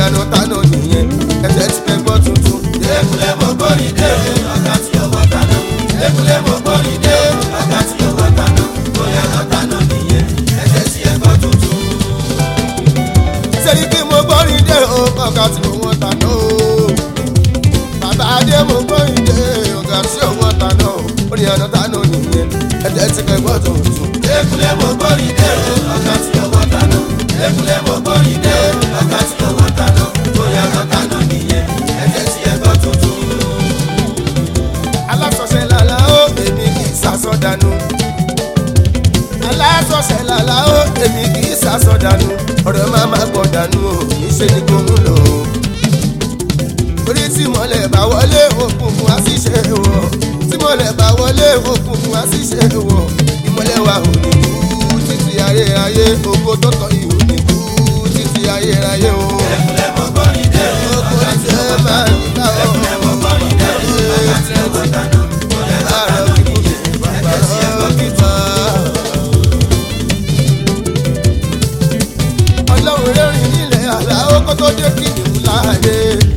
ìyànà tánà nìyẹn ẹsẹ̀ ti fẹ́ gbọ́ tuntun. Ekulẹ̀ mo gbórin dé o, ọ̀gá tí owó tàná. Ekulẹ̀ mo gbórin dé o, ọ̀gá tí owó tàná. Bóyá lọ tàná nìyẹn, ẹ̀jẹ̀ tí ẹ gbọ́ tuntun. sẹ́ni kí mo gbọ́rin dé o ọ̀gá tí mo wọ́n tánà o. bàbá adé mo gbọ́rin dé ọ̀gá tí ò wọ́n tánà o. ó ní ìyànà tánà nìyẹn ẹsẹ̀ ti fẹ́ gbọ́ tuntun. Ekulẹ̀ mo gbórin dé o, ọ̀gá tí owó tàná. Ekulẹ̀ mo gbórin dé o, ọ̀gá tí owó tàná. Bóyá lọ tàná nìyẹn, ẹ̀jẹ̀ tí ẹ gbọ́ tuntun. alásọ̀ṣẹ́ làlá ó èmi kì í sàsọ̀dànù. alásọ̀ṣẹ́ làlá ó èmi kì í sàsọ̀dànù. ọ̀rọ̀ máa ma gbọ̀ dànù o níṣẹ́ ni kò ń lò ó. torí tí mọ̀lẹ́ bá wọlé òkùnkùn á sì ṣe wọ̀. tí mọ̀lẹ́ bá wọlé òkùnkùn á sì ṣe wọ̀. ìmọ̀lẹ́ wa ò ní kú títí ayérayé ògo tó tọ́ yìí ò ní kú títí ayérayé o. Ekulẹ̀ mo gbórin dé o, ògo ọ̀gá tí tí ẹ owó máa tàná. ń gbà ọ́. Ekulẹ̀ mo gbórin dé o, ọ̀gá tí owó tàná. Bóyá lọ tàná nìyẹn, ẹ̀jẹ̀ tí ẹ gbọ́ tuntun. ọlọ́run rẹ́rìn nílẹ̀ àlá ó kó tó dé kìnìún láàyè.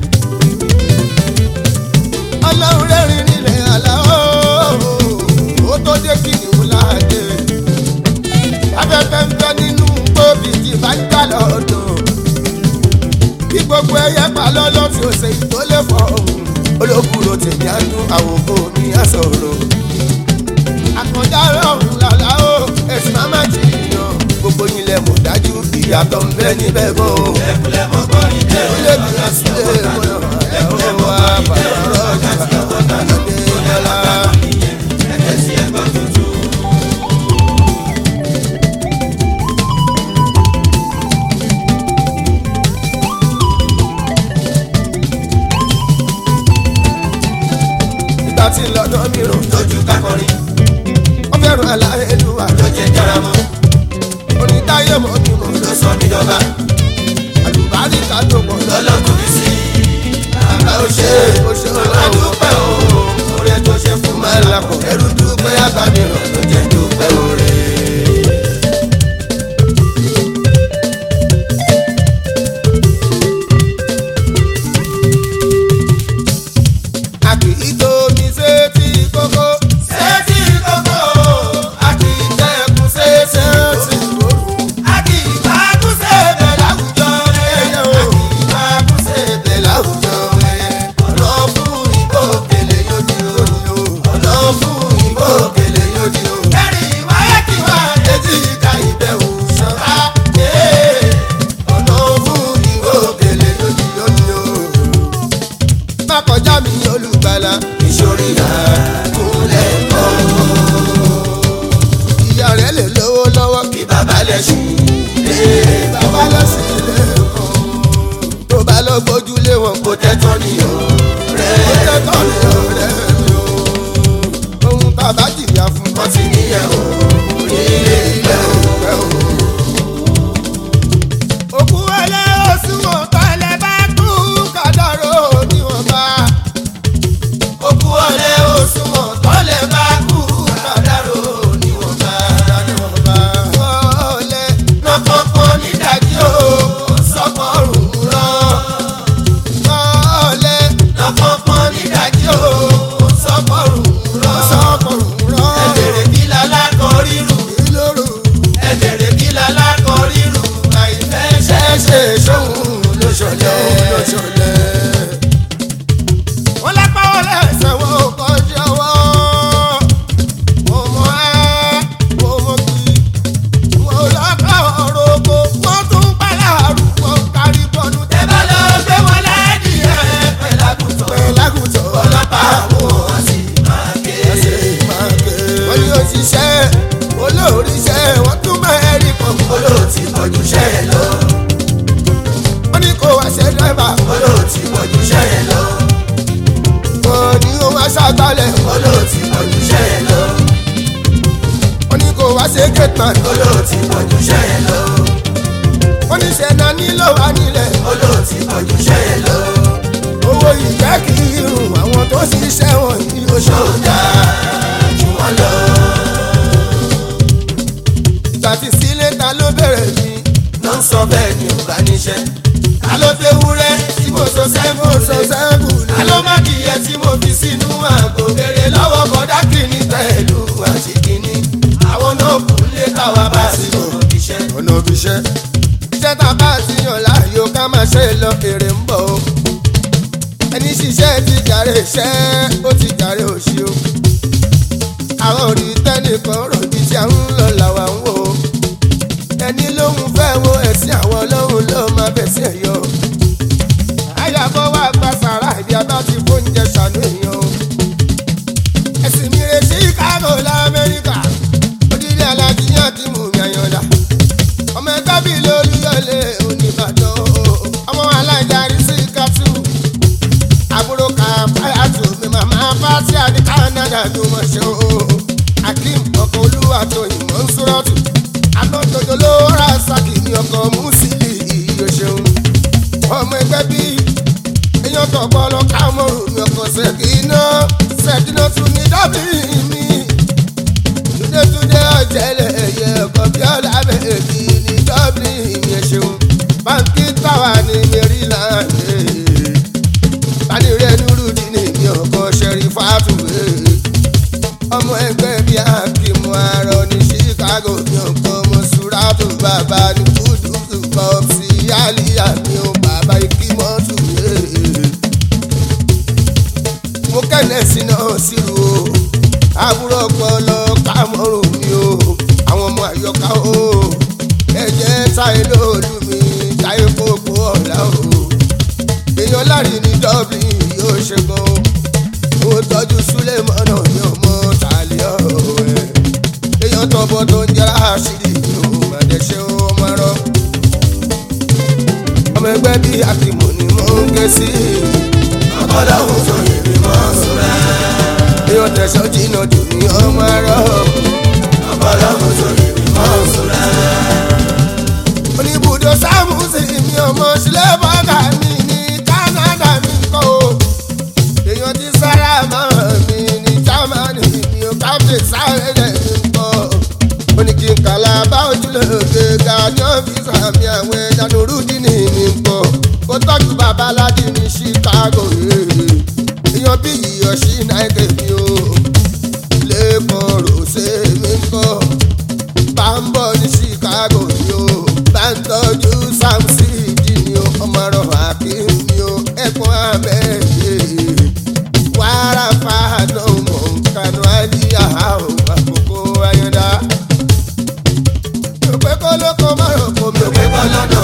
ọlọ́run rẹ́rìn nílẹ̀ àlá ó ó tó dé kìnìún láàyè. afẹ́fẹ́ ń fẹ́ nínú gbòbí tí bá ń gbà lọ́dọ̀. bí gbogbo ẹyẹ pa lọ́lọ́ tí ó ṣe ìtólé fọ́ òun. olókùrò tèmi á dún àwòkọ́ mi á sọ̀rọ̀ àkàndá ọ̀hún làlá o ẹ̀sìn máa máa jìyàn gbogbo yín lẹ mọ̀ dájú ìyàtọ̀ ń bẹ níbẹ̀ gan o. Ekulẹ̀ mo gbórin dé o, ilé mi lọ sí ilé ìmọ̀nà ẹ̀rọ wa bàbá rọ̀jà lọ́dẹ yọlá. ẹ̀jẹ̀ tí ẹ gbọ́ tuntun. ìgbà tí lọ́dọ̀ mi rò lójú kakọrin wọ́n fẹ́ràn aláìlúwa ló jẹ jaramọ onítáyé mọ́ mi mọ́ ló sọ mí dọba àlùbáríkà tó pọ̀ lọ́lọ́ lọlọkùn mi sí àbá ó ṣe ó ṣe ọlọ́run adúpẹ́ o oore tó ṣe fún máa ń lakọ̀ ẹrú dúpẹ́ àgbàmìíràn ló jẹ dúpẹ́ oore. a kì í tóbi sétí kókó sétí kókó a kì í tẹkùn sétí sétí òru. a kì í gbàgùn sébè láwùjọ rẹ a kì í gbàgùn sébè láwùjọ rẹ ọ̀nà fún ìgbòkèlè yóò di o ọ̀nà fún ìgbòkèlè yóò di o. ẹ̀rìn wáyé kí wá etí ìka ìbẹ̀wò ṣọ̀rá ọ̀nà fún ìgbòkèlè yóò di o. má kọjá mi olùgbàlà ìṣòrí àkúnlẹ̀ kọ́ ìyá rẹ̀ lè lówó lọ́wọ́ kí bàbá lẹ́sìn lé bàbá lọ sí ilé ẹ̀kọ́ tó bá lọ gbójúlé wọn kò kó tẹ́tọ́ ní o rẹ̀ tẹ́tọ́ ní ọ̀rẹ́ mi o ohun bàbá jìyà fún wọ́n ti níyẹn o nílé ilẹ̀ o. ọ̀rẹ́ o. òkú ẹlẹ́ oṣù ọ̀tọ̀lẹ̀ bá kú kàdárò níwọ̀nba òkú ọ̀lẹ́ òṣùwọ̀n tọ́lẹ̀ bá kú kàdárò níwọ̀nba. níwọ̀nba ọ̀lẹ́ lọ́kọ̀ọ̀kan nídàjí o sọ́kọ̀ọ̀rùn rán. ọ̀lẹ́ lọ́kọ̀ọ̀kan nídàjí o sọ́kọ̀ọ̀rùn rán. sọ́kọ̀rùn rán ẹ̀bẹ̀rẹ̀ kí lálákọ̀ rírù ìlórú ẹ̀bẹ̀rẹ̀ kí lálákọ̀ rírù àìfẹ́ ṣẹ́ṣẹ́ sóhun ló ṣọlẹ̀. lọ́sọ̀lẹ̀. wọ́n lápá wọn lẹ́sẹ̀ wọn ò kọjá wọ́. mo mọ ẹ́ mo mọ kí. mo lọ́kọ̀ òroko wọ́n tún pàlà àrùkọ kárí bọ́ọ̀lù ẹ bá lọ gbé wọn láàdì ẹ pẹ̀lágùtọ̀. tẹ̀ lágùntàn ọlọ́pàá àwọn àti máa ké. wọ́n ní òṣìṣẹ́ olóòrìṣẹ́ wọ́n tún mẹ́rin kan. olóòtí pọ̀jù ṣẹ́ ẹ lọ. wọ́n ní kó wá ṣe dẹ́bà. olóòtí pọ̀jù ṣẹ́ ẹ lọ. wọ́n ní kó wá ṣàgbálẹ̀. olóòtí pọ̀jù ṣẹ́ ẹ lọ. wọ́n ní kó wá ṣe gẹ̀tàn. olóòtí pọ̀jù ṣẹ́ ẹ lọ. wọ́n ní ṣẹ̀dá nílò wá nílẹ̀. olóòtí pọ̀jù ṣẹ́ ẹ lọ. owó ìjẹ́ kí irun àwọn tó ṣiṣẹ́ wọn yìí ó ṣe. ṣọ́ọ̀dà jù wọ́n lọ. ìgbà tí sílé ta ló bẹ̀rẹ̀ mi. ló ń sọ bẹ́ẹ̀ ni ò bá níṣẹ́. alo tewúrẹ́ tí mo sọ sẹ́fù sọ rẹ̀ sẹ́kù ní. alo mákìyẹ tí mo fi sínú àgbo kéré lọ́wọ́ kọ́dá kìíní pẹ̀lú àti kìíní àwọn náà kù lé káwa bá sí ọ̀rọ̀ iṣẹ́. ọ̀nà òbí iṣẹ́. iṣẹ́ tá a bá ti yàn láàyò ká máa ṣe lọ èrè ń bọ̀ o. ẹni ṣiṣẹ́ ti jàre iṣẹ́ ó ti jàre òṣì o. àwọn òrì tẹ́nìkan rọ̀ bí tí a ń lọ làwa ń wò ó. ẹni lóhun fẹ́ wo ẹ̀sìn àwọn lóhun ló máa bẹ̀ sí ẹ̀yọ́. àyàbọ̀ wá gba sàrà ìdí abá ti fóúnjẹ ṣàánú èèyàn o. ẹ̀sìn mi rè Chicago lamẹ́ríkà odidi alájíyàn ti mú mi àyànlá ọmọ ẹgbẹ́ bíi lólúyọ̀lé oníbàdàn ọmọ aláìdarí sí kátó àbúrò ká fáyàtò mi màmá fásí àní Canada ló mọ̀ ṣe o akeem ọkọ̀ olúwa tó ìmọ̀ ń sọ́rọ́tù alọ́jọjọ ló rà sákì ní ọkọ̀ mùsílì ìyó ṣeun ọmọ ẹgbẹ́ bíi èèyàn tó gbọ́ lọ ká mọ̀rù mi ọkọ̀ ṣèkínà ṣèkínà tún ní dábìlì mi túndétúndé ọ̀jẹ̀lẹ̀ ẹ̀yẹ ọkọ̀ bí ọ̀làbẹ̀bí ní dublin yẹn ṣeun báńkì táwa ní maryland bánirẹ̀ nurudi ní mi ọkọ̀ ṣẹ̀rí fàtúwé ọmọ ẹgbẹ́ bíi akimu arọ ní chicago ní ọkọ̀ mọ̀sùràtù bàbá ní kúdùkù pọ́psì yálìyà ní o bàbá ikímọ́tù mo kẹ́nẹ̀ sínú síru o àbúrò ọpọlọ kámọ́rùn mi o àwọn ọmọ àyọká o ẹ̀jẹ̀ táyé lóòlù mi táyé kókó ọ̀la o èèyàn lárí ní dublin yóò ṣe gan o ó tọ́jú súlẹ̀ mọ́nà ní ọmọ tàlẹ́ ọ̀rọ̀ ẹ̀ èèyàn tọ́bọ̀ tó ń jẹ́ra àṣírí mi ò má dẹ̀ ṣe ọmọ ẹ̀rọ ọmọ ẹgbẹ́ bíi akímọ̀ ni mò ń ké sí ọ̀pọ̀lọpọ̀ tó yẹ mi mọ́ sùúrà. èèyàn tẹ̀sán jìnnà jù ní ọmọ ẹ̀rọ. ọ̀pọ̀lọpọ̀ tó yẹ mi mọ́ sùúrà. oníbùdó sámúsì mi ọmọ sílẹ̀ bọ́gà mi ní Canada mi kọ́ o èèyàn ti sára mọ́ mi ní Germany mi ò káfíń sáré rẹ̀ mi kọ́ ó ní kí n kàlà bá ojúlóge ga ní ọ́fíìsì àmì àwọn ẹja nùrùdí ní mi kọ́ kó tọ́jú babalájí ní Chicago èèyàn bí iyọ̀ sí náírà mi o lẹ́kọ̀ọ́ rọ̀ṣẹ́ mi kọ́ bá ń bọ̀ ní Chicago ni o bá ń tọ́jú Sam City ni o ọmọ ọ̀rọ̀ Hakeem ni o ẹ̀kún amẹ́yẹ wàrà fàánà mọ̀ nkànú àlíyá o àkókò ayọ̀dá. mi ò pé kó lóko márùn kò mi ò pé kó lọ́nà